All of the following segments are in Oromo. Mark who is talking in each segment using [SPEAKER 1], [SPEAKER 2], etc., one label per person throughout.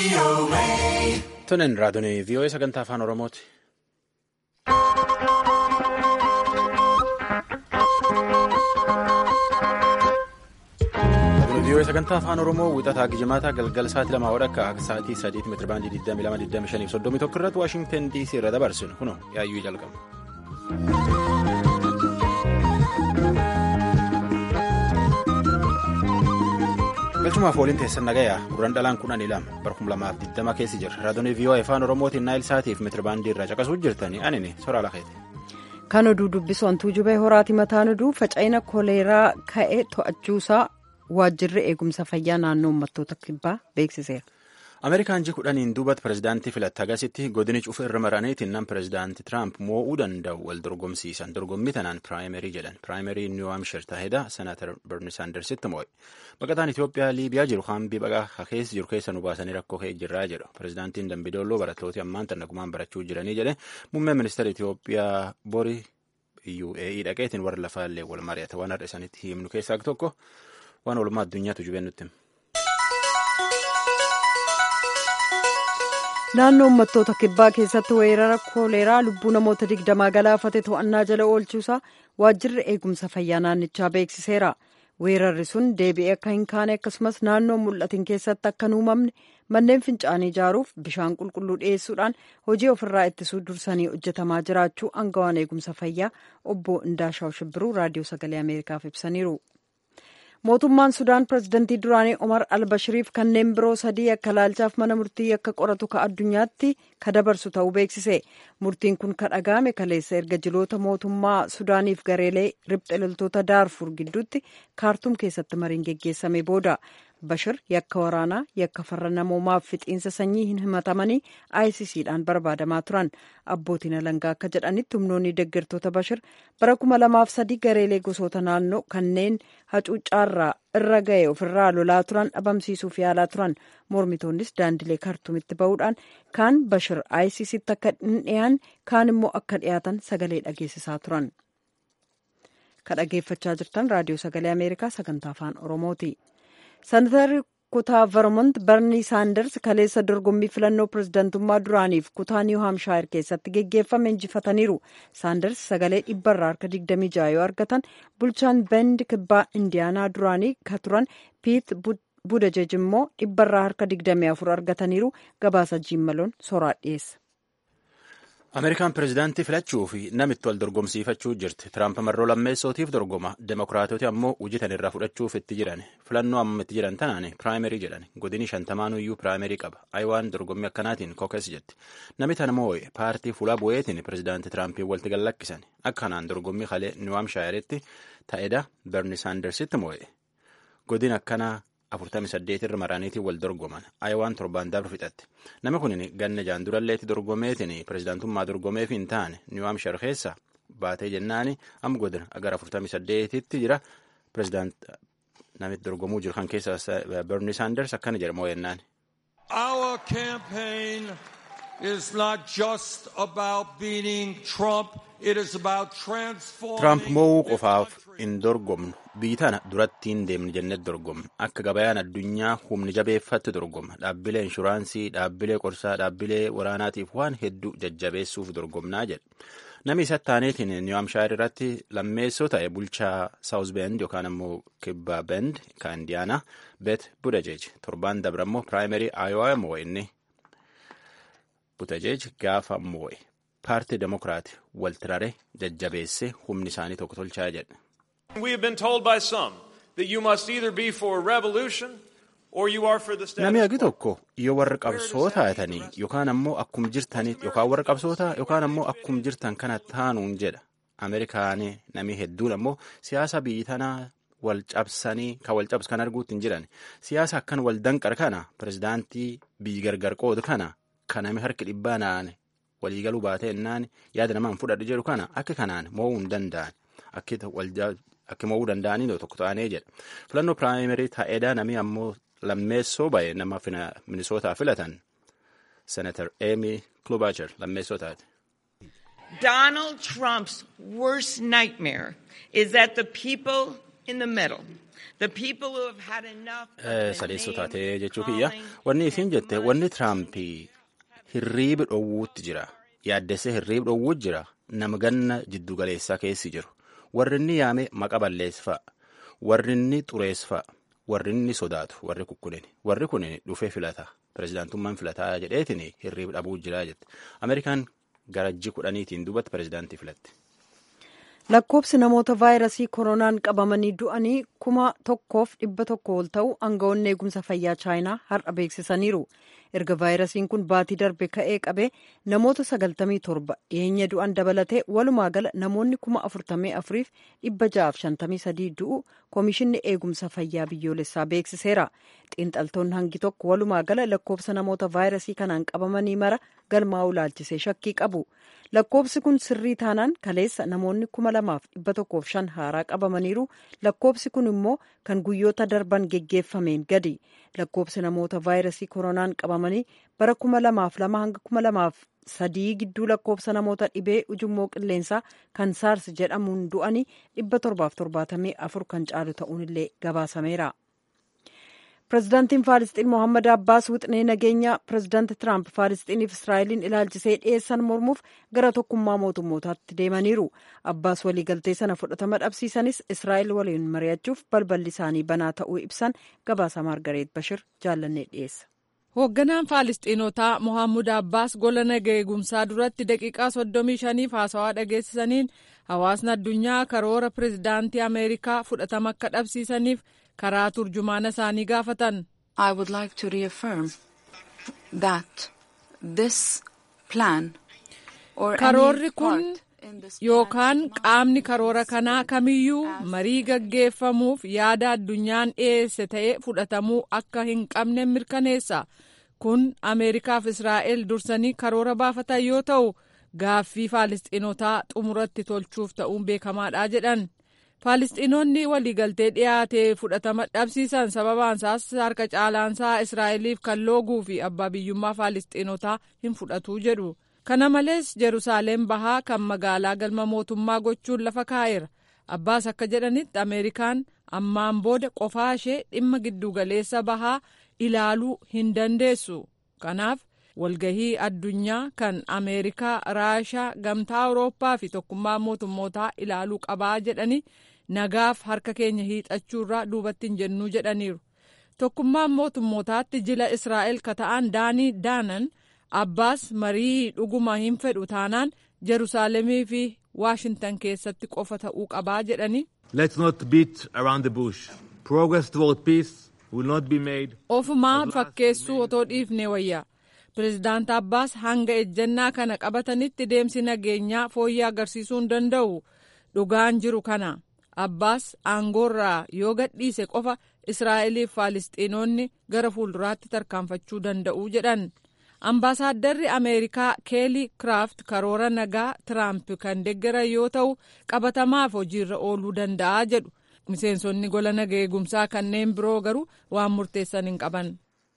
[SPEAKER 1] Tunin raadiyoo VOA sagantaa afaan Oromooti. VOA sagantaa afaan Oromoo wixataa gijimaataa galgala sa'aatii lamaa wadhakka akka sa'aatii sadiitti meetira baandii 22,25 irratti Waashingtan DC irra dabarsinu kunoo yaayyuu jalqaba. galchumaaf waliin teessan nagayaa gurraan dhalaan kudhanii lama barkum lamaaf 20 keessi jira raadiyoo VOA afaan Oromootiin naayil saatiif meetira baandii irraa caqasuuf jirtanii anini soraa lakeeti.
[SPEAKER 2] Kan oduu dubbisu hantuu jubee horaati mataan oduu faca'ina koleeraa ka'e to'achuusaa waajjirri eegumsa fayyaa naannoo uummattoota kibbaa beeksiseera.
[SPEAKER 1] Ameerikaan ji kudhaniin duubatti pirezidaantii filatte agasitti godini cufa irra maraniitiin nan pirezidaantii Tiraamp moo'uu danda'u wal dorgomsiisan dorgommii tanaan piraayimerii jedhan piraayimerii niw haamshir taahedha senaatar berni saandarsitti moo'e baqataan Itoophiyaa liibiyaa jiru hambii baqaa keessa jiru keessa nu baasanii rakkoo ka'e jirraa jedhu pirezidaantiin dambidooloo barattooti ammaan tan nagumaan barachuu jiranii jedhe muummeen ministeera Itoophiyaa borii UAE dhaqeetiin warra lafaallee wal mari'ata waan har'a isaaniitti himnu keessaa tokko waan oolmaa addunyaatu jubeen nutti
[SPEAKER 2] naannoo uummattoota kibbaa keessatti weerara kooleeraa lubbuu namoota digdamaa galaafate to'annaa jala oolchuusaa waajjirri eegumsa fayyaa naannichaa beeksiseera weerarri sun deebi'ee akka hin kaane akkasumas naannoo mul'atin keessatti akka hin uumamne manneen fincaanii ijaaruuf bishaan qulqulluu dhiyeessuudhaan hojii ofirraa ittisuu dursanii hojjetamaa jiraachuu aangawaan eegumsa fayyaa obbo Indaashaw Shibbiruu raadiyoo sagalee ameerikaaf ibsaniiru. mootummaan sudaan pirezidantii duraanii omar albashiriif kanneen biroo sadii akka laalchaaf mana murtii akka qoratu ka addunyaatti ka dabarsu ta'uu beeksise murtiin kun ka dhaga'ame kaleessa erga jiloota mootummaa sudaaniif gareelee ribxe loltoota daarfur gidduutti kaartuum keessatti mariin geggeessame booda bashir yakka waraanaa yakka farra namoomaaf fixiinsa sanyii hin himatamanii ICCdhaan barbaadamaa turan abbootiin alangaa akka jedhanitti humnoonni deeggartoota bashir bara kuma lamaaf sadii gareelee gosoota naannoo kanneen hacuuccaarraa irra ga'e ofirraa lolaa turan dhabamsiisuuf yaalaa turan mormitoonnis daandilee kaartuumitti ba'uudhaan kaan bashir ICCtti akka hin dhiyaan kaan immoo akka dhiyaatan sagalee dhageessisaa turan. ka dhageeffachaa jirtan raadiyoo sagalee ameerikaa sagantaa afaan oromooti. senatarri kutaa vermont barnii saanders kaleessa dorgommii filannoo pirezidantummaa duraaniif kutaa niw haamshaayir keessatti geggeeffame injifataniiru saanders sagalee dhibbarraa harka 26 yoo argatan bulchaan bend kibbaa indiyaanaa duraanii ka turan piit budajej immoo dhibbarraa harka 24 argataniiru gabaasa jiimmaloon soraa dhiyeessa.
[SPEAKER 1] ameerikaan pirezidaantii filachuu fi namitti wal dorgomsiifachuu jirti tiraamp marroo lammeessootiif dorgoma demokiraatoti ammoo hojjetan irraa fudhachuuf itti jiran filannoo amma itti jiran tanaan piraayimerii jedhan godini shantamaanuyyuu piraayimerii qaba ayiwaan dorgommii akkanaatiin kookes jetti namni tana moo'e paartii fuula bu'eetiin pirezidaantii tiraampiin walitti gallakkisan akkanaan dorgommii kalee niwaamshaayiretti ta'edha berni saandersitti moo'e godin akkanaa 48 irra maraniitiin wal dorgoman ayiwaan torbaan dabru fixatte namni kun ganna jaan duralleetti dorgomeetiin pirezidaantummaa dorgomeef hin taane niwaamshar keessa baatee jennaani amma godina agar 48tti jira pirezidaant namitti dorgomuu jiru kan keessa berni saanders akkana jedha moo'ennaan.
[SPEAKER 3] Our campaign is not just about beating Trump. It is about transforming.
[SPEAKER 1] Tiraamp moo'uu qofaaf hin dorgomnu biyyi tana durattiin deemni jennee dorgomna akka gabayaan addunyaa humni jabeeffatti dorgoma dhaabbilee inshuraansii dhaabbilee qorsaa dhaabbilee waraanaatiif waan hedduu jajjabeessuuf dorgomnaa jedha namni isa taaneetiin niwaamshaayir irratti lammeessoo ta'e bulchaa saawuz bend yookaan ammoo kibba bend ka indiyaanaa bet budajeej torbaan dabra ammoo piraayimerii aayowaa moo'e inni budajeej gaafa moo'e paartii demokiraati waltirare jajjabeesse humni isaanii tokko tolchaa jedha.
[SPEAKER 4] We have been told by some that you must either be for a revolution or you are for the status
[SPEAKER 1] Namni hagi tokko yoo warra qabsoo taatanii yookaan ammoo akkum jirtaniit yookaan warra qabsoota yookaan ammoo akkum jirtan kana taanuun jedha. Ameerikaanii namni hedduun ammoo siyaasa biyyi tanaa wal cabsanii kan wal cabsu kan arguutti hin jiran siyaasa akkan wal danqar kana pirezidaantii biyyi gargar qoodu kana kan namni harki dhibbaa naan waliigaluu baatee innaan yaada namaan fudhadhu jedhu kana akka kanaan mo'uu hin danda'an akka mo'uu danda'anii tokko ta'anii jedha filannoo piraayimerii taa'eedhaa namni ammoo lammeessoo ba'e nama minisootaa filatan senatar eemi klubacher lammeessoo taate.
[SPEAKER 5] Donald Trump's worst nightmare is that the people in the middle
[SPEAKER 1] sadeessoo taatee jechuu kiyya wanni isiin jette wanni tiraampii hirriibi dhowwuutti jira yaaddessee hirriibi dhowwuutti jira nama ganna jiddugaleessaa keessi jiru warri inni yaame maqa balleessaa warri inni xureessaa warri inni sodaatu warri kukkunin warri kun dhufee filata pirezidaantummaan filataa jedheetiin hirriibi dhabuu jira jette ameerikaan garajji kudhaniitiin duubatti pirezidaantii filatte.
[SPEAKER 2] lakkoobsi namoota vaayirasii koronaan qabamanii du'anii kuma tokkoof dhibba tokko ol ta'u aangawoonni eegumsa fayyaa chaayinaa har'a beeksisaniiru erga vaayirasiin kun baatii darbe ka'ee qabee namoota sagaltamii torba dhiyeenya du'an dabalatee walumaa gala namoonni kuma afurtamii afuriif dhibba ja'aaf shantamii sadii du'u koomishinni eegumsa fayyaa biyyoolessaa beeksiseera xiinxaltoonni hangi tokko walumaa gala lakkoobsa namoota vaayirasii kanaan qabamanii mara galmaa'uu ilaalchisee shakkii qabu. lakkoobsi kun sirrii taanaan kaleessa namoonni kuma lamaaf dhibba tokkoof shan haaraa qabamaniiru lakkoobsi kun immoo kan guyyoota darban geggeeffameen gadi lakkoobsi namoota vaayirasii koronaan qabamanii bara kuma lamaaf lama hanga kuma lamaaf sadii gidduu lakkoobsa namoota dhibee ujummoo qilleensaa kan saars jedhamuun du'anii dhibba torbaaf torbaatamii afur kan caalu ta'uun illee gabaasameera. pirezidaantiin faalisxiin mohammad abbaas wixinee nageenyaa pirezidaanti tiraamp faalisxiiniif israa'eliin ilaalchisee dhiyeessan mormuuf gara tokkummaa mootummootaatti deemaniiru abbaas waliigaltee sana fudhatama dhabsiisanis israa'el waliin mari'achuuf balballi isaanii banaa ta'uu ibsan gabaasa maargareet bashir jaallannee dhiyeessa.
[SPEAKER 5] hoogganaan faalisxiinotaa mohammud abbaas gola nagaa eegumsaa duratti daqiiqaa soddomii shaniif haasawaa dhageessisaniin hawaasni addunyaa karoora pirezidaantii ameerikaa fudhatama akka dhabsiisaniif karaa turjumaana isaanii gaafatan.
[SPEAKER 6] I would like to reaffirm that this plan or
[SPEAKER 5] karoorri kun yookaan qaamni karoora kanaa kamiyyuu marii gaggeeffamuuf yaada addunyaan dhiyeesse ta'ee fudhatamuu akka hin qabne mirkaneessa kun ameerikaaf israa'el dursanii karoora baafatan yoo ta'u gaaffii faalisxiinotaa xumuratti tolchuuf ta'uun beekamaadha jedhan. faalisxiinonni waliigaltee dhiyaate fudhatama dhabsiisan sababaansaas harka caalaansaa israa'eliif kan looguu fi abbaa biyyummaa faalisxiinotaa hin fudhatu jedhu kana malees jerusaaleem bahaa kan magaalaa galma mootummaa gochuun lafa kaa'eera abbaas akka jedhanitti ameerikaan ammaan booda qofaa ishee dhimma giddugaleessa bahaa ilaaluu hin dandeessu kanaaf walgahii addunyaa kan ameerikaa raashaa gamtaa awurooppaa fi tokkummaa mootummootaa ilaaluu qabaa jedhanii nagaaf harka keenya hiixachuurraa duubatti hin jennuu jedhaniiru tokkummaan mootummootaatti jila israa'el ka ta'an daanii daanan abbaas marii dhuguma hin fedhu taanaan jeruusaalemii fi waashintan keessatti qofa ta'uu qabaa jedhanii.
[SPEAKER 7] Let's not beat around the bush. Progress toward peace will not be made.
[SPEAKER 5] Ofumaa fakkeessuu otoo dhiifne wayyaa. Pireezidaant Abbaas hanga ejjennaa kana qabatanitti deemsi nageenyaa fooyya'aa agarsiisuu hin danda'u. Dhugaan jiru kana. Abbaas aangoorraa yoo gadhiise qofa Israa'eliif Faalisxiinonni gara fuulduraatti tarkaanfachuu danda'u jedhan. Ambaasaaddarri Ameerikaa Keelii Kiraaft karoora nagaa Tiraamp kan deeggaran yoo ta'u qabatamaaf hojiirra ooluu danda'a jedhu. Miseensonni gola nagaa eegumsaa kanneen biroo garuu waan murteessan hin qaban.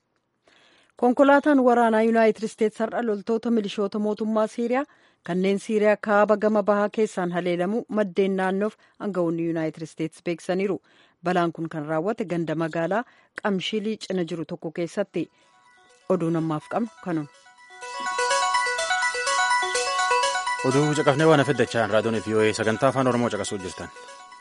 [SPEAKER 2] konkolaataan waraanaa yuunaayitid isteetsi har'a loltoota milishoota mootummaa siiriyaa kanneen siiriyaa kaaba gama bahaa keessaan haleelamu maddeen naannoof aangawoonni yuunaayitid isteetsi beeksisaniiru balaan kun kan raawwate ganda magaalaa qamshilii cina jiru tokko keessatti oduu namaaf qabnu kanuma.
[SPEAKER 1] oduu caqafnee waan afiddachaan raadiyoon vii'oo'ee sagantaa afaan oromoo caqasuu jirtan.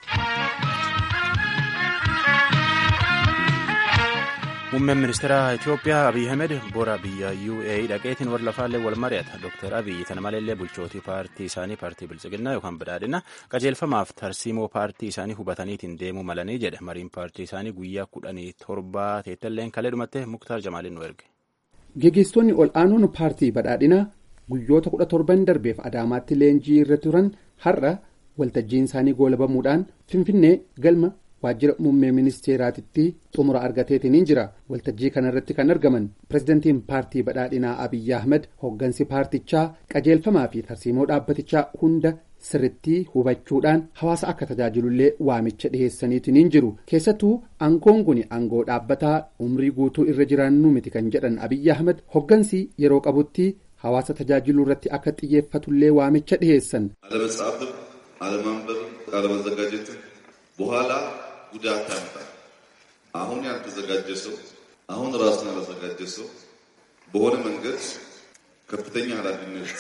[SPEAKER 1] muummeen ministeera itiyoophiyaa abiy ahmed bora biyya uae dhaqeetiin warra lafaallee wal mari'ata dooktar abiy tana maleellee bulchootii paartii isaanii paartii bilchiginnaa yookaan badhaadhina qajeelfamaaf tarsiimoo paartii isaanii hubataniitiin deemuu malanii jedhe mariin paartii isaanii guyyaa kudhanii torbaa teettalleen kalee dhumatte muktaar jamaaliin nu erge.
[SPEAKER 8] Gaggeessitoonni ol aanoon paartii badhaadhinaa guyyoota kudha torban darbeef adaamaatti leenjii irra turan har'a waltajjiin isaanii goolabamuudhaan finfinnee galma waajjira muummee ministeeraatitti xumura argateetiin jira waltajjii kanarratti kan argaman pirezidantiin paartii badhaadhinaa abiyyi ahmed hooggansi paartichaa qajeelfamaa fi tarsiimoo dhaabbatichaa hunda sirritti hubachuudhaan hawaasa akka tajaajilullee waamicha dhiheessaniitiin jiru keessattuu aangoon kun aangoo dhaabbataa umrii guutuu irra jiraannu miti kan jedhan abiyyi ahmed hooggansi yeroo qabutti hawaasa tajaajiluu irratti akka xiyyeeffatullee waamicha dhiheessan.
[SPEAKER 9] አለመጻፍም አለማንበብ አለመዘጋጀትም በኋላ ጉዳት ያመጣል። አሁን ያልተዘጋጀ ሰው አሁን ራሱን ያላዘጋጀ ሰው በሆነ መንገድ ከፍተኛ ኃላፊነት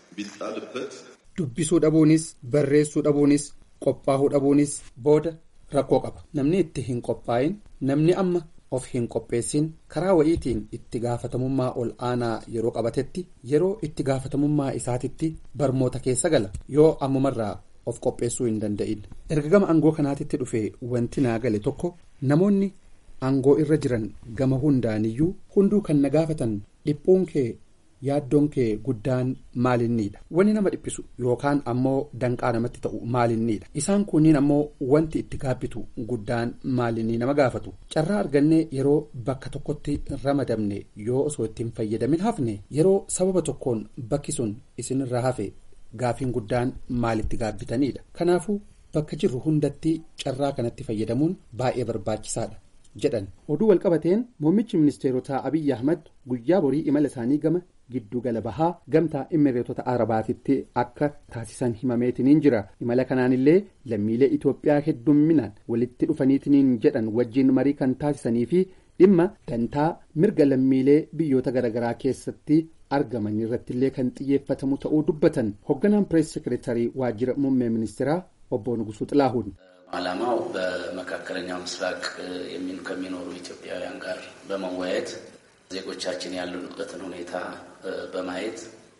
[SPEAKER 9] ቢጣልበት
[SPEAKER 8] dubbisuu dhabuunis barreessuu dhabuunis qophaa'uu dhabuunis booda rakkoo qaba namni itti hin qophaa'in namni amma of hin qopheessin karaa wayiitiin itti gaafatamummaa ol aanaa yeroo qabatetti yeroo itti gaafatamummaa isaatitti barmoota keessa gala yoo ammumarraa of qopheessuu hin danda'in erga gama aangoo kanaatitti dhufe wanti naa gale tokko namoonni aangoo irra jiran gama hundaaniyyuu hunduu kan na gaafatan dhiphuun kee yaaddoon kee guddaan maalinniidha wanni nama dhiphisu yookaan ammoo danqaa namatti ta'u maalinniidha isaan kunniin ammoo wanti itti gaabbitu guddaan maalinnii nama gaafatu carraa argannee yeroo bakka tokkotti ramadamne yoo osoo ittiin fayyadamin hafne yeroo sababa tokkoon bakki sun isinirraa hafe gaafiin guddaan maalitti gaabbitaniidha kanaafuu bakka jirru hundatti carraa kanatti fayyadamuun baay'ee barbaachisaadha. jedhan oduu walqabateen muummichi ministeerotaa abiyyi ahmad guyyaa borii imala isaanii gama giddugala bahaa gamtaa imireetota arabaatitti akka taasisan himameetiniin jira imala kanaanillee lammiilee itoophiyaa heddumminaan walitti dhufaniitiniin jedhan wajjiin marii kan taasisanii fi dhimma dantaa mirga lammiilee biyyoota garaagaraa keessatti argaman irrattillee kan xiyyeeffatamu ta'uu dubbatan hoogganaan pirees sekireetarii waajjira muummee ministeeraa obbo Nugusuu Xilaahuun.
[SPEAKER 10] ዓላማው በመካከለኛው ምስራቅ ከሚኖሩ ኢትዮጵያውያን ጋር በመወያየት ዜጎቻችን ያሉበትን ሁኔታ በማየት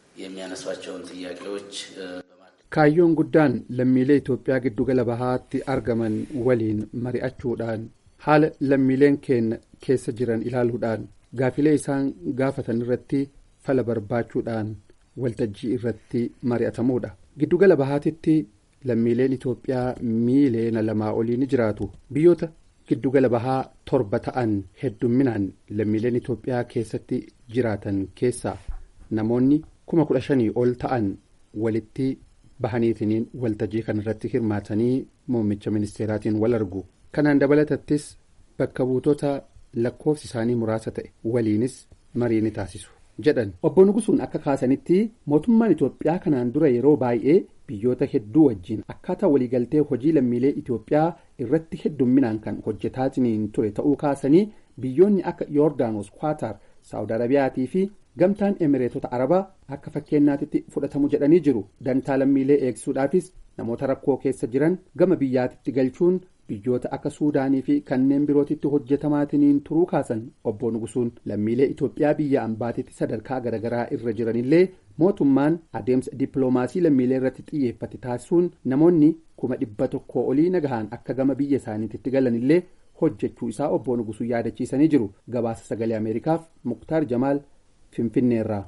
[SPEAKER 10] የሚያነሷቸውን ጥያቄዎች
[SPEAKER 8] kaayyoon guddaan lammiilee Itoophiyaa giddugala bahaatti argaman waliin mari'achuudhaan haala lammiileen keenya keessa jiran ilaaluudhaan gaafilee isaan gaafatan irratti fala barbaachuudhaan waltajjii irratti mari'atamuudha giddugala bahaatitti lammiileen Itoophiyaa miiliyoona lamaa olii ni jiraatu biyyoota giddugala bahaa torba ta'an heddumminaan lammiileen Itoophiyaa keessatti jiraatan keessaa namoonni kuma kudha shanii ol ta'an walitti bahaniitiniin waltajjii kanarratti hirmaatanii muummicha ministeeraatiin wal argu kanaan dabalatattis bakka buutota lakkoofsi isaanii muraasa ta'e waliinis marii ni taasisu jedhan obbo Nugusuun akka kaasanitti mootummaan Itoophiyaa kanaan dura yeroo baay'ee biyyoota hedduu wajjiin akkaataa waliigaltee hojii lammiilee Itoophiyaa irratti heddumminaan kan hojjetaatiniin ture ta'uu kaasanii biyyoonni akka yoordaanos kwaatar saawud arabiyaatii fi gamtaan emireetota arabaa akka fakkeenyaatitti fudhatamu jedhanii jiru dantaa lammiilee eegsisuudhaafis namoota rakkoo keessa jiran gama biyyaatitti galchuun biyyoota akka suudaanii fi kanneen birootitti hojjetamaatiniin turuu kaasan obbo Nugusuun lammiilee Itoophiyaa biyya ambaatitti sadarkaa garaagaraa irra jiranillee mootummaan adeemsa dippiloomaasii lammiilee irratti xiyyeeffate taasisuun namoonni kuma dhibba tokko olii nagahaan akka gama biyya isaaniitti galanillee hojjechuu isaa obbo Nugusuu yaadachiisanii jiru gabaasa sagalee ameerikaaf muktaar jamaal finfinneerraa.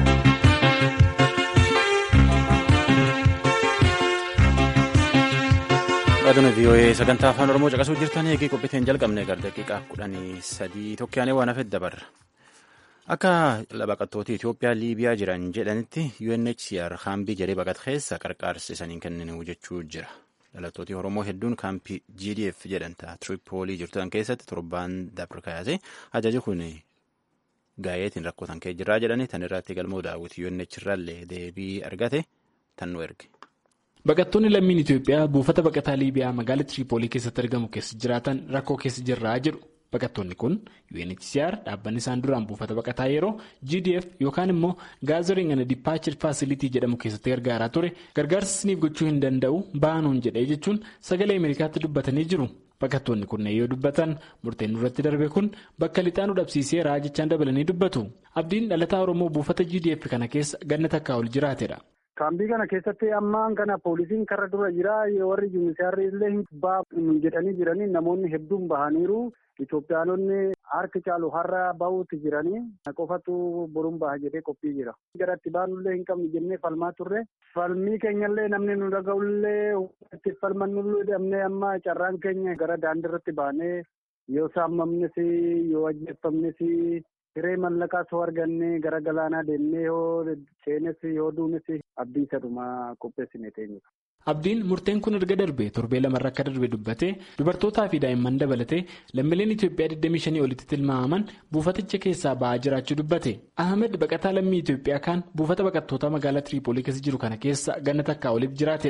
[SPEAKER 1] Raadiyoo VOA sagantaa afaan Oromoo caqasuu jirtan eegee qophiiteen jalqabne gara daqiiqaa kudhanii sadii tokkoyaanee waan hafeef dabarra. Akka baqattoota Itoophiyaa Liibiyaa jiran jedhanitti UNHCR kaambii jedhee baqat keessa qarqaarsa isaaniin kenninu jechuu jira. Dhalattooti Oromoo hedduun kaampii GDF jedhanta Tiripoolii jirtan keessatti torbaan dabre kaayase ajaji kun gaayeetiin rakkootan kee jirraa jedhani tan irratti galmoo daawwiti UNHCRllee deebii argate tan nu erge.
[SPEAKER 11] Baqattoonni lammiin Itoophiyaa buufata baqataa Liibiyaa magaalaa Tiripoolii keessatti argamu keessa jiraatan rakkoo keessa jirraa jedhu. Baqattoonni kun UNHCR dhaabbanni isaan duraan buufata baqataa yeroo GDF yookaan immoo Gathering and Departure Facility jedhamu keessatti gargaaraa ture gargaarsa isiniif gochuu hin danda'u baanuun jedhee jechuun sagalee Ameerikaatti dubbatanii jiru. Baqattoonni kunneen yoo dubbatan murteen irratti darbe kun bakka lixaanuu dhabsiiseera jechaan dabalanii dubbatu. Abdiin dhalataa Oromoo buufata GDF kana keessa ganna takkaa ol jiraatedha.
[SPEAKER 12] Kaambii kana keessatti ammaan kana poolisiin karra dura jira warri yuunisaarri illee hin baafnu jedhanii jiranii namoonni hedduun bahaniiru. Itoophiyaanonni harki caalu har'a bahuutti jiranii qofatu boruun baha jedhee qophii jira. Gara itti baanullee hin qabnu jennee falmaa turre. Falmii keenyallee namni nu dhaga'ullee itti falmannullee dhabnee amma carraan keenya gara daandii irratti baanee yoo saamamnes yoo ajjeeffamnes hiree mallaqaa soo arganne gara galaanaa deemnee yoo seenes yoo duunes abdii saduma qopheessine teenye.
[SPEAKER 11] Abdiin murteen kun erga darbee torbee lamarra akka darbe dubbatee dubartootaa fi daa'imman dabalatee lammiileen Itoophiyaa 25 olitti tilmaamaman buufaticha keessaa ba'aa jiraachuu dubbate. Ahmed baqataa lammii Itoophiyaa kaan buufata baqattootaa magaalaa Tiriipoolii keessa jiru kana keessa ganna takkaa oliif jiraatedha.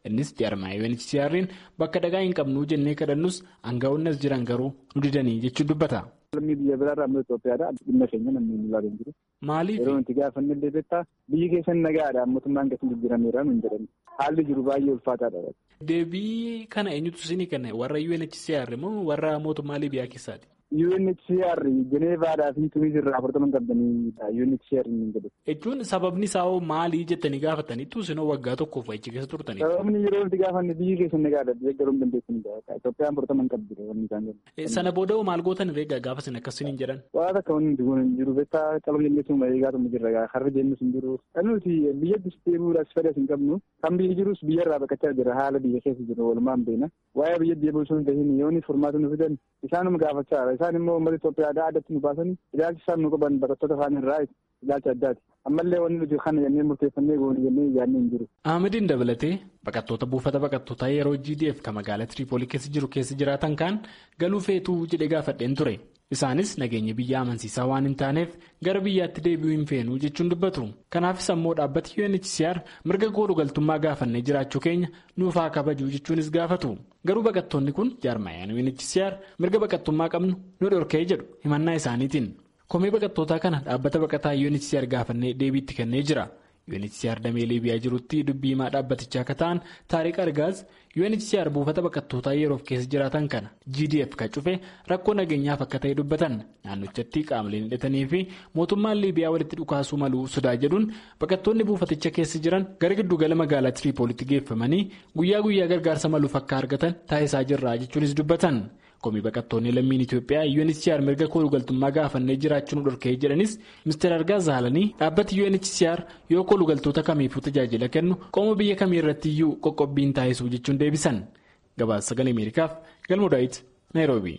[SPEAKER 11] innis jaarmaa UNHCR'n bakka dhagaa hin qabnuu jennee kadhannus aangaa'onni as jiran garuu nu didanii jechuun dubbata.
[SPEAKER 12] Lammii biyya biraarraa amma Itoophiyaadha. Dhimma keenya namni hin ilaalu hin jiru.
[SPEAKER 11] Maaliif?
[SPEAKER 12] Yeroo nuti gaafanne illee beektaa biyyi keessan nagaadha mootummaan keessan jijjiirameera nuun jedhani. Haalli jiru baay'ee ulfaataadha.
[SPEAKER 11] Deebii kana eenyutu isinii kenna warra UNHCR moo warra mootummaa Libiyaa keessaati?
[SPEAKER 12] UNHCR Jeneevaadhaa fi Tuniis irraa afurtaman qabdaniidha UNHCR hin jedhu.
[SPEAKER 11] Jechuun sababni isaa hoo maalii jettanii gaafataniitu isinoo waggaa tokkoof achi keessa turtanii?
[SPEAKER 12] Sababni yeroo nuti gaafanne biyyi keessan nagaadha biyya garuu hin dandeessanidha. Itoophiyaan afurtaman qabdi wanni isaan jedhu.
[SPEAKER 11] Sana booda hoo maal gootan reegaa gaafa isin akkasiin hin jedhan?
[SPEAKER 12] Waan akka wanni nuti goone hin jiru beektaa qalbii jenneesuma eegaatu mu jirra harri jennus hin jiru. Kan nuti biyyatti deebi'uudhaaf fedhas hin qabnu kan biyyi jirus biyyarraa baqachaa jira haala biyya keessa jiru walumaan beena. Waa'ee biyya deebi'uu sun gahin yoo ni furmaata nu fidan isaanuma gaafachaa isaan immoo uummata Itoophiyaadhaa addatti nu baasanii ilaalchi isaan nu qaban baqattoota afaan irraa ilaalcha addaati. Ammallee wanni nuti kana jennee murteeffannee goone jennee yaadnee hin jiru.
[SPEAKER 11] Ahmediin dabalatee baqattoota buufata baqattootaa yeroo GDF kan magaalaa Tiriipoolii keessa jiru keessa jiraatan kaan galuu feetuu jedhee gaafadheen ture. Isaanis nageenya biyya amansiisaa waan hin taaneef gara biyyaatti deebi'uu hin feenuu jechuun dubbatu. Kanaafis ammoo dhaabbati UNHCR mirga koodhu galtummaa gaafannee jiraachuu keenya nuuf haa kabajuu jechuunis gaafatu. Garuu baqattoonni kun jaarmaayaan UNHCR mirga baqattummaa qabnu nu dhorkee jedhu himannaa isaaniitiin. Komee baqattootaa kana dhaabbata baqataa UNHCR gaafannee deebiitti kennee jira. UNHCR damee Liibiyaa jirutti dubbii himaa dhaabbatichaa akka ta'an Taariq Argaaz UNHCR buufata baqattootaa yeroof keessa jiraatan kana GDF kan cufe rakkoo nageenyaaf akka ta'e dubbatan naannochatti qaamoleen hidhatanii fi mootummaan Liibiyaa walitti dhukaasuu maluu sodaa jedhuun baqattoonni buufaticha keessa jiran gara giddugala magaalaa Tiriipoolitti geeffamanii guyyaa guyyaa gargaarsa maluuf akka argatan taasisaa jirra jechuunis dubbatan. Komii baqattoonni lammiin Itoophiyaa UNHCR mirga koodhu galtummaa gaafannee jiraachuun dhorkee jedhanis Mr. Argaa Zaalanii dhaabbati UNHCR yoo koodhu galtoota kamiifuu tajaajila kennu qooma biyya kamii irratti iyyuu qoqqobbiin taasisuu jechuun deebisan. Gabaasa sagalee Ameerikaaf Galmoo Daawit Naayiroobii.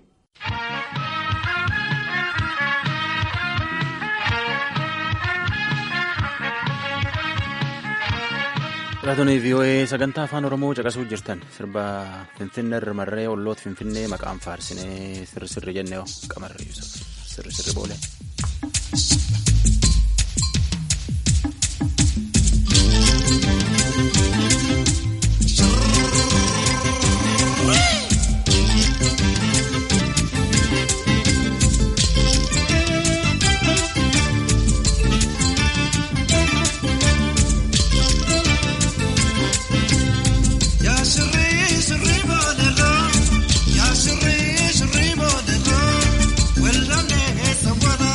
[SPEAKER 1] Dhalaatonni VOA sagantaa afaan Oromoo caqasuu jirtan sirba Finfinnee marree olloota Finfinnee maqaan faarsinee sirri sirri jennee qamarri sirri sirri boolee.
[SPEAKER 13] Well,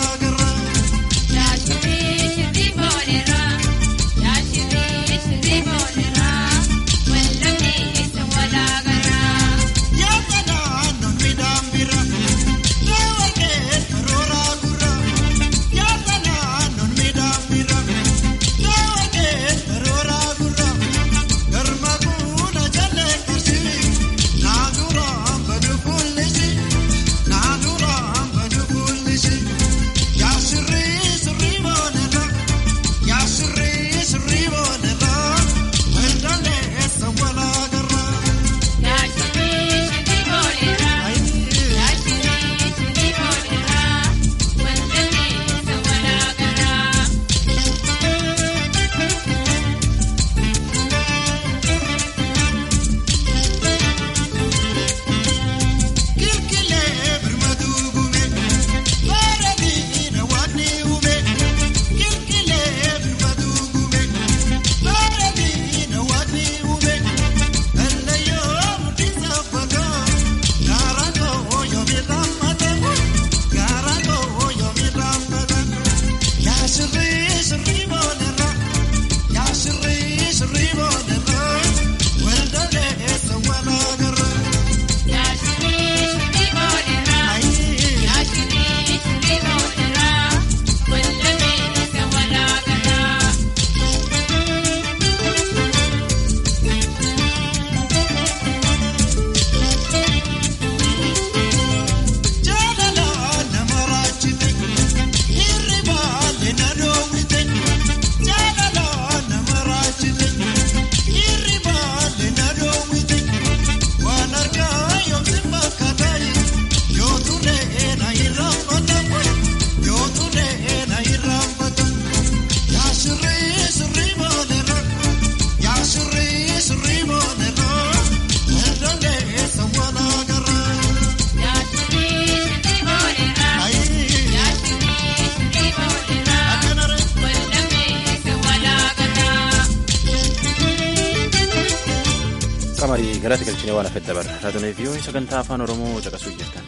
[SPEAKER 1] Kamarii galata galchinee waan hafetti dabarra. Raadiyoo vii'oo sagantaa afaan Oromoo caqasuu jirtan.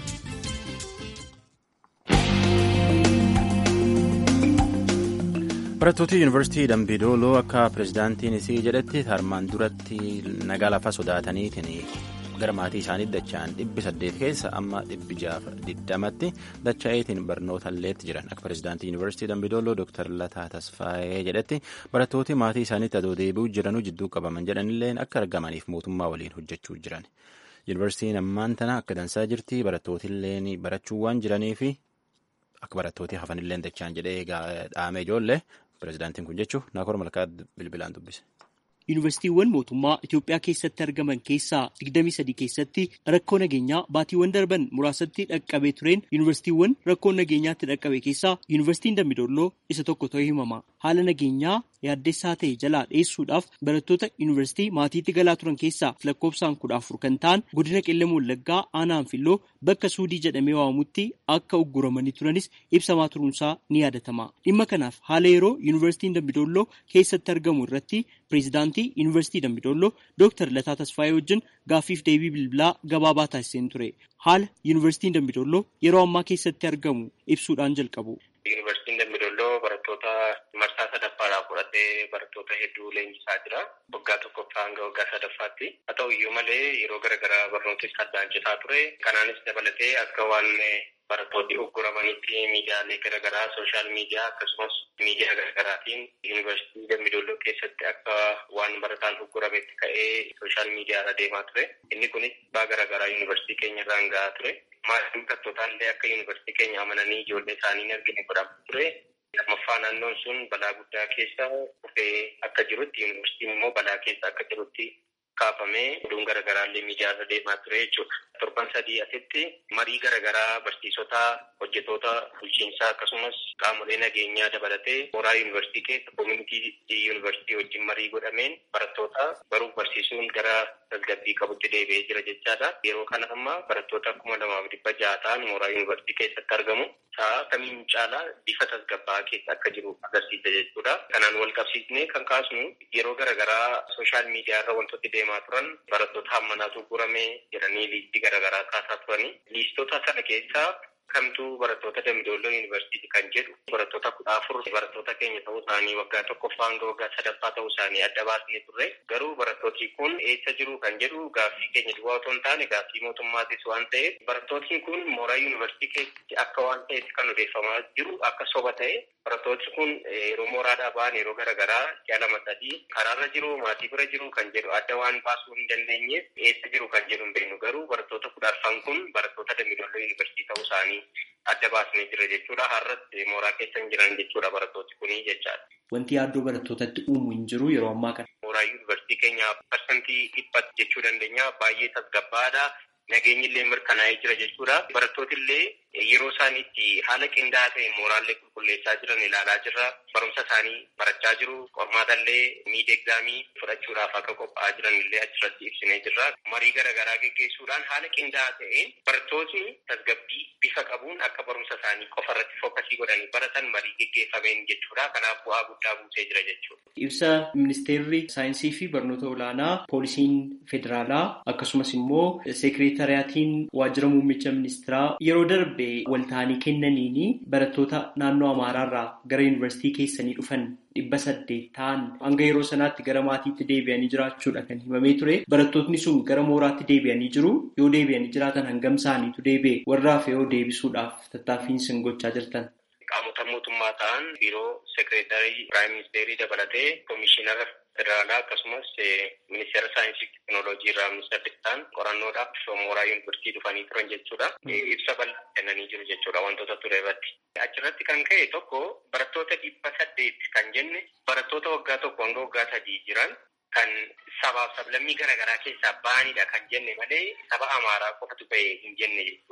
[SPEAKER 1] Barattooti yuunivarsiitii Dambidooloo akka pirezidaantiin isii jedhetti armaan duratti nagaa lafa sodaataniitiin gara maatii isaanii dacha'an dhibbi saddeet keessa amma dhibbi jaafa digdamatti dacha'eetiin barnoota illeetti jiran akka pirezidaantii yuunivarsiitii Dambidooloo Dr. Lataa Tasfaayee jedhetti barattooti maatii isaaniitti adoo deebi'uu jiranuu jidduu qabaman jedhanillee akka argamaniif mootummaa waliin hojjechuu jiran. Yuunivarsiitiin ammaan tana akka dansaa jirti barattootillee barachuu waan jiraniif akka barattooti hafanillee dacha'an jedhee dhaame ijoollee pirezidaantiin kun jechuun naakoor malkaa bilbilaan dubbise.
[SPEAKER 13] Yuunivarsiitiiwwan mootummaa Itoophiyaa keessatti argaman keessaa 23 keessatti rakkoo nageenyaa baatiiwwan darban muraasatti dhaqqabee tureen yuunivarsiitiiwwan rakkoo nageenyaatti dhaqqabe keessaa yuunivarsiitiin Dambidolloo isa tokko ta'ee himama. Haala nageenyaa yaaddessaa ta'e jalaa dheessuudhaaf barattoota yuunivarsiitii maatiitti galaa turan keessaa lakkoofsaan kudha afur kan ta'an godina qellem wallaggaa aanaa anfilloo bakka suudii jedhamee waamamutti akka ugguramanii turanis ibsamaa turuunsaa ni yaadatama. Dhimma kanaaf haala yeroo yuunivarsiitiin Dambidolloo keessatti argamu irratti pireezidaantii yuunivarsiitii Dambidolloo Dr. Lataa Tasfaayee wajjin gaaffiif deebii bilbilaa gabaabaa taasiseen ture. Haala yuunivarsiitiin Dambidolloo yeroo ammaa keessatti argamu ibsuudhaan jalqabu.
[SPEAKER 14] Yuunivarsiitiin Dambidolloo barattoota marsaa sadaffaadhaaf fudhatee barattoota hedduu leenjisaa jira. Waggaa tokkoffaa hanga waggaa sadaffaatti. Haa ta'u iyyuu malee yeroo garaagaraa barnootni addaan citaa ture. Kanaanis dabalatee akka waan barattooti ugguramanitti miidiyaalee garaagaraa sooshaal miidiyaa akkasumas miidiyaa garaagaraatiin yuunivarsiitii Dambidolloo keessatti akka waan barataan uggurametti ka'ee sooshaal miidiyaarra deemaa ture. Inni kunis baa garaagaraa yuunivarsiitii keenya irraan gahaa ture. Maatiin barattootallee akka yuunivarsiitii keenya amananii ijoollee isaanii hin argine godhamaa ture. Lammaffaa naannoon sun balaa guddaa keessa dhufee akka jirutti yuunivarsiitiin immoo balaa keessa akka jirutti kaafamee oduun garaagaraallee miidiyaarra deemaa ture jechuudha. Torban sadii asitti marii garaagaraa barsiisota hojjetoota bulchiinsaa akkasumas qaamolee nageenyaa dabalatee mooraa yuunivarsiitii keessa koomunitii yuunivarsiitii wajjin marii godhameen barattoota baruuf barsiisuun gara tasgabbii qabutti deebi'ee jira jechaadha. Yeroo kana amma barattoota kuma lamaaf dhibba ja'a ta'an mooraa yuunivarsiitii keessatti argamu. Sa'a kamiin caalaa bifa tasgabbaa'aa keessa akka jiru agarsiisa jechuudha. Kanaan wal qabsiisnee kan kaasnu yeroo garaagaraa sooshaal miidiyaa irra wantooti deemaa turan barattoota hammanaatu gurame jedhanii liistii garaagaraa kaasaa turani. Liistota sana keessaa kamtuu barattoota Dambidolloo Yuunivarsiitii kan jedhu barattoota kudha afur barattoota keenya ta'uu isaanii waggaa tokkoffaa hanga waggaa sadaffaa ta'uu isaanii adda baasnee turre garuu barattooti kun eessa jiru kan jedhu gaaffii keenya duwwaa otoo hin taane gaaffii mootummaatis waan ta'eef barattootni kun mooraa yuunivarsiitii keessatti akka waan ta'etti kan odeeffamaa jiru akka soba ta'e barattooti kun yeroo mooraadhaa ba'an yeroo garaagaraa ji'a lama sadii karaarra jiru maatii bira jiru kan jedhu adda waan baasuu hin dandeenyeef eessa jiru kan jedhu hin beeknu garuu barattoota kudha arfan kun barattoota Dambidolloo Yuunivarsiitii ta'uu isaanii adda baasnee jira jechuudha. Har'as mooraa keessa hin jiran jechuudha barattooti kunii jechaadha.
[SPEAKER 13] Wanti yaaddoo barattootatti uumu hin jiru yeroo ammaa kana.
[SPEAKER 14] Mooraa yuunivarsiitii keenya parsantii dhibba jechuu dandeenya baay'ee tasgabbaadha. Nageenyi illee mirkanaa'ee jira jechuudha. Barattooti illee yeroo isaan itti haala qindaa'aa ta'e mooraallee qulqulleessaa jiran ilaalaa jirra. Barumsa isaanii barachaa jiru. Qormaata illee miid egzaamii fudhachuudhaaf akka qophaa'aa jiran illee achirratti ibsinee jirra. Marii garaagaraa geggeessuudhaan haala qindaa'aa ta'een barattootni tasgabbii bifa qabuun akka barumsa isaanii qofa irratti fokkasii godhanii baratan marii geggeeffameen jechuudha. Kanaaf bu'aa guddaa buusee jira jechuudha.
[SPEAKER 13] Ibsa ministeerri saayinsii fi barnoota olaanaa poolisiin federaalaa akkasumas immoo seekreetariyaatiin waajjira muummicha ministeeraa yeroo darbe walta'anii kennaniini barattoota naannoo Amaaraarraa gara yuunivarsiitii keessanii dhufan dhibba saddeet ta'an hanga yeroo sanaatti gara maatiitti deebi'anii jiraachuudha kan himamee ture. Barattootni sun gara mooraatti deebi'anii jiru. Yoo deebi'anii jiraatan hangam isaaniitu deebi'e warraaf yoo deebisuudhaaf tattaaffiin isin gochaa jirtan.
[SPEAKER 14] Qaamota mootummaa ta'an biiroo seekreetarii piraayim ministeerii dabalatee koomishinara federaalaa akkasumas ministeera saayinsii fi teekinooloojii irraa ministeerri ta'an qorannoodhaaf mooraa yuunivarsiitii dhufanii turan jechuudha. Ibsa bal'aa kennanii jiru jechuudha wantoota ture irratti. Achirratti kan ka'e tokko barattoota dhibba saddeet kan jenne barattoota waggaa tokko hanga waggaa sadii jiran kan sabaaf sablammii garaagaraa keessaa ba'anidha kan jenne malee saba amaaraa qofatu ba'e hin jenne jechuudha.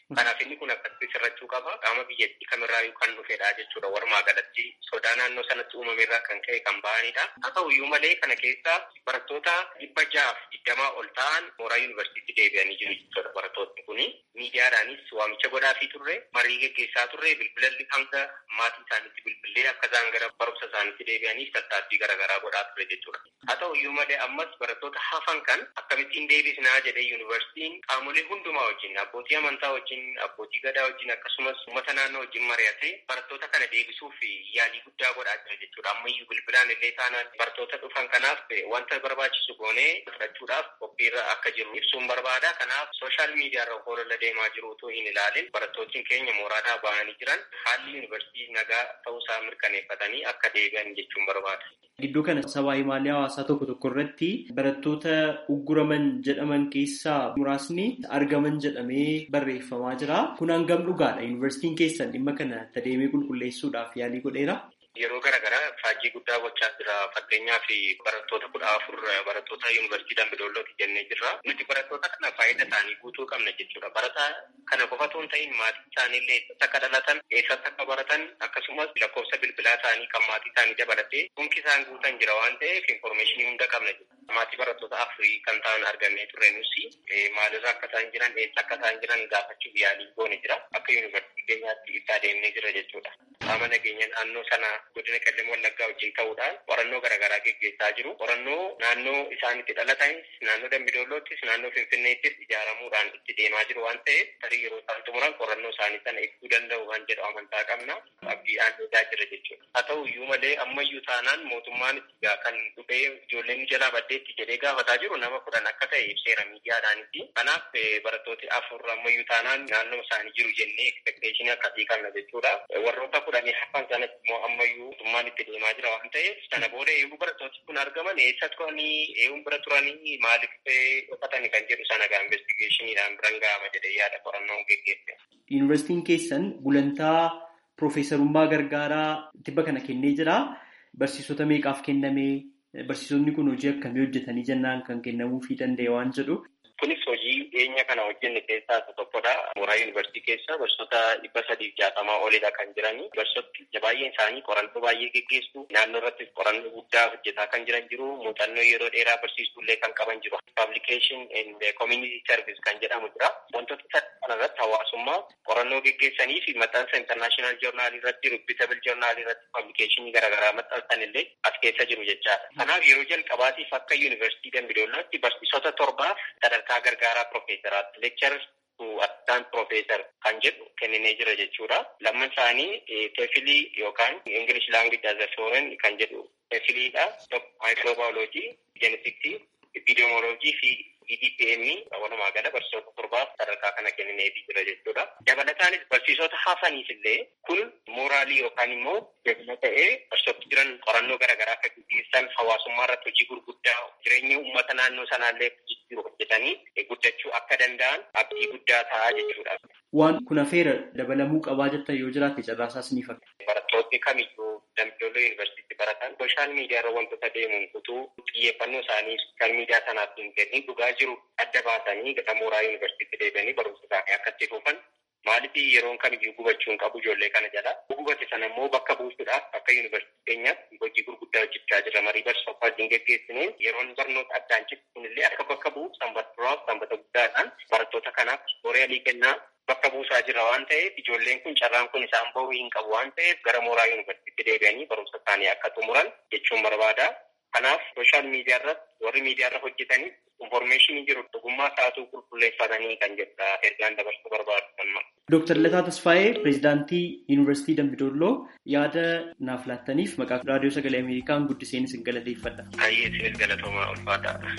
[SPEAKER 14] Kanaaf inni kun akkasitti sirrachuu qaba. Qaama biyyattii kamirraayyuu kan dhufedha jechuudha. Walumaa galatti sodaa naannoo sanatti uumamerraa kan ka'e kan ba'anidha. Haa ta'uyyuu malee kana keessa barattoota dhibba jaaf digdamaa ol ta'an mooraa yuunivarsiitii deebi'anii jiru jechuudha barattoonni kuni. Miidiyaadhaanis waamicha godhaafii turre, marii geggeessaa turre, bilbilalli hanga maatii isaaniitti bilbilee akka isaan gara barumsa isaaniitti deebi'aniif tattaaffii garaagaraa godhaa ture jechuudha. Haa ta'uyyuu malee ammas barattoota hafan kan akkamittiin deebisnaa jedhee yuunivarsiitiin qaamolee hundumaa wajjin abbootii amantaa wajjin abbootii gadaa wajjin akkasumas uummata naannoo wajjin mari'atee barattoota kana deebisuuf yaalii guddaa godhaa jira jechuudha. Ammayyuu bilbilaan illee taanaan barattoota dhufan kanaaf wanta barbaachisu goonee fudhachuudhaaf qophiirra akka jiru ibsuun barbaada. Kanaaf sooshaal miidiyaarra holola deemaa jiru utuu hin ilaalin barattoonni keenya mooraadhaa ba'anii jiran haalli yuunivarsiitii nagaa ta'uusaa mirkaneeffatanii akka deebi'an jechuun barbaada.
[SPEAKER 13] Gidduu kana sabaa himaalee hawaasaa tokko tokko irratti barattoota ugguraman jedhaman keessaa muraasni argaman jedhamee barreeffamaa jira. Kun hangam dhugaadha? Yuunivarsiitiin keessan dhimma kana adeemee qulqulleessuudhaaf yaalii godheera?
[SPEAKER 14] Yeroo garaagaraa faajjii guddaa gochaa jira. Fakkeenyaaf barattoota kudha afur barattoota yuunivarsiitii Dambidoollooti jennee jirra. Nuti barattoota kana faayidaa isaanii guutuu qabna jechuudha. Barataa kana qofa otoo hin ta'in maatii isaaniillee eessatti akka dhalatan, eessatti akka baratan akkasumas lakkoofsa bilbilaa isaanii kan maatii isaanii dabalatee dhunki isaan guutan jira waan ta'eef infoormeeshinii hunda qabna jechuudha. Maatii barattoota afurii kan ta'an argannee turre nusi maalirra akka isaan jiran, eessa akka isaan jiran gaafachuuf yaalii goone jira. Akka yuunivarsiitii keenyaatti itti adeemnee jira jechuudha. Qaama nageenya naannoo sana godina qellem wallaggaa wajjin ta'uudhaan qorannoo garaagaraa geggeessaa jiru. Qorannoo naannoo isaan itti dhalatanis, naannoo dambidoolloottis, naannoo finfinneettis ijaaramuudhaan itti deemaa jiru waan ta'eef tarii yeroo isaan xumuran qorannoo isaanii sana ibsuu danda'u kan jedhu amantaa qabna. Abdiidhaan eegaa jira jechuudha. Haa ta'u iyyuu malee ammayyuu taanaan mootummaan itti kan dhufee ijoolleen jalaa baddeetti jedhee gaafataa jiru nama kudhan akka ta'e ibseera miidiyaadhaanitti. Kanaaf barattooti afur ammayyuu taanaan naannoo isaanii jiru jennee ekspekteeshinii akkasii qabna jechuudha. Warroota kudhanii hafan sanatti immoo ammayyuu mootummaan itti deemaa jira waan ta'eef sana booda eeguu barattooti kun argaman eessa turanii eeguun bira turanii maaliif dhokatanii kan jedhu sana gaa investigeeshiniidhaan biran ga'ama jedhee yaada qorannoon geggeesse.
[SPEAKER 13] Yuunivarsiitiin keessan gulantaa Piroofeesarummaa gargaaraa tibba kana kennee jira. Barsiisota meeqaaf kennamee barsiisonni kun hojii akkamii hojjetanii jennaan kan kennamuufii danda'e waan jedhu.
[SPEAKER 14] Kunis hojii dhiyeenya kana hojjenne keessaa isa tokkodha. Mooraa yuunivarsiitii keessa barsiisota dhibba sadiif jaatamaa olidha kan jirani. Barsiisota baay'een isaanii qorannoo baay'ee geggeessu. Naannoo irratti qorannoo guddaa hojjetaa kan jiran jiru. Muuxannoo yeroo dheeraa barsiistuullee kan qaban jiru. Publication and community service kan jedhamu jira. Wantoota kana irratti hawaasummaa qorannoo geggeessanii fi maxxansa international journal irratti reputable journal irratti publication garaagaraa maxxansan illee as keessa jiru jechaadha. Kanaaf yeroo jalqabaatiif akka yuunivarsiitii Dambidoollotti barsiisota torbaaf sadarkaa gargaaraa piroofeesaraatti leekcharas assistant piroofeesar kan jedhu kenninee jira jechuudha. Lamman isaanii teefilii yookaan English language as a foreign kan jedhu teefiliidha. Microbiology, genetics, epidemiology fi EDPM walumaa gala barsiisota torbaaf sadarkaa kana kennineefii jira jechuudha. Dabalataanis barsiisota hafaniif illee kun mooraalii yookaan immoo jabina ta'ee barsiisota jiran qorannoo garaagaraa akka gaggeessan hawaasummaa irratti hojii gurguddaa jireenya uummata naannoo sanaallee jijjiiru hojjetanii guddachuu akka danda'an abdii guddaa ta'aa jechuudha.
[SPEAKER 13] Waan kun hafeera dabalamuu qabaa jettan yoo jiraate carraasaas ni fakkaata.
[SPEAKER 14] Barattoonni kamiyyuu Dambidoollee yuunivarsiitii baratan sooshaal miidiyaarra wantoota deemuun utuu xiyyeeffannoo isaanii sooshaal miidiyaa sanaaf hin kennin dhugaa jiru adda baasanii gara mooraa yuunivarsiitii deebi'anii barumsa isaanii akka itti fufan maaliif yeroon kamiyyuu gubachuun qabu ijoollee kana jala gubate sana immoo bakka buusuudhaaf akka yuunivarsiitii keenyaatti hojii gurguddaa hojjechaa jira marii barsiisota wajjin geggeessineen yeroon barnoota addaan cibsuun illee akka bakka bu'u sanbata duraaf sanbata guddaadhaan barattoota kanaaf horeelii kennaa bakka buusaa jira waan ta'eef ijoolleen kun carraan kun isaan bahuu hin qabu waan ta'eef gara mooraa yuunivarsiitii deebi'anii barumsa isaanii akka xumuran jechuun barbaada. Kanaaf sooshaal miidiyaa irratti warri miidiyaa irra hojjetanii infoormeeshinii jiru dhugummaa sa'aatuu qulqulleeffatanii kan jedha ergaan dabarsuu barbaadu kanuma.
[SPEAKER 13] Dooktar Lataa Tasfaayee pireezidaantii Yuunivarsiitii Dambidolloo yaada naaf laattaniif maqaa raadiyoo sagalee Ameerikaan guddiseen isin galateeffadha.
[SPEAKER 14] Baay'ee isinis galatoomaa ulfaataadha.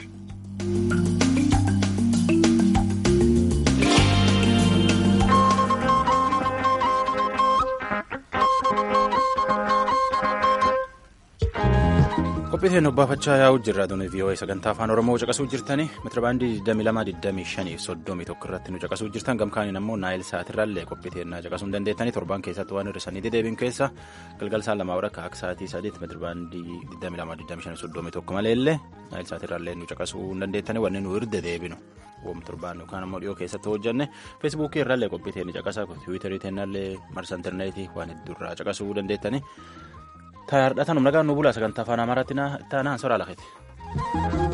[SPEAKER 1] qophiiteen obbaafachaa yaa'u jirra aduun vii'oo'ee sagantaa afaan oromoo caqasuu jirtani meetirabaandii 2225 irratti nu caqasuu jirtan gamkaaniin ammoo naayil saatirraallee qophiiteennaa caqasuu hin dandeettani torban keessatti waan hir'isanii dedeebiin keessa galgal saan lamaa warra akka sa'aatii sadiitti meetirabaandii 2225 maleellee naayil saatirraallee nu caqasuu hin dandeettani wanni nu hirde deebinu woom torbaan yookaan immoo dhiyoo keessatti hojjanne feesbuukii irrallee qophii teenya caqasaa tiwiitarii teennallee marsa intarneetii waan hedduurraa caqasuu dandeettanii. Taa'aadha tanum nagaan nu bulaa sagantaa afaan amaaraatti taanaan soraa lafeeti.